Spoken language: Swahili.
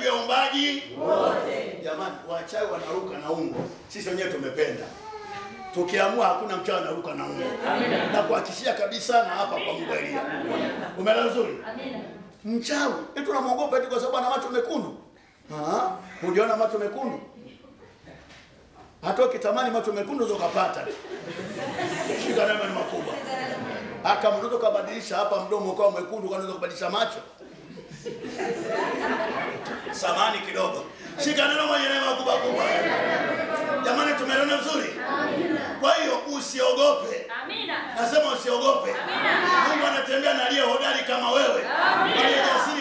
juu ya uumbaji wote. Jamani, wachawi wanaruka na ungo, sisi wenyewe tumependa. Tukiamua hakuna mchawi anaruka na ungo, na kuhakikishia kabisa, na hapa kwa Mungu Elia. Umeelewa vizuri? Mchawi eti unamwogopa eti kwa sababu ana macho mekundu? Ah, hujaona macho mekundu? Hata ukitamani macho mekundu ndio ukapata. Shika neno ni makubwa. Aka mtoto kabadilisha hapa mdomo ukawa mwekundu, kwa nini kubadilisha macho? Samani kidogo. Shika neno mwenye neema kubwa kubwa. Jamani, tumeelewana vizuri? Kwa hiyo usiogope. Nasema usiogope. Mungu anatembea na aliye hodari kama wewe, aliye jasiri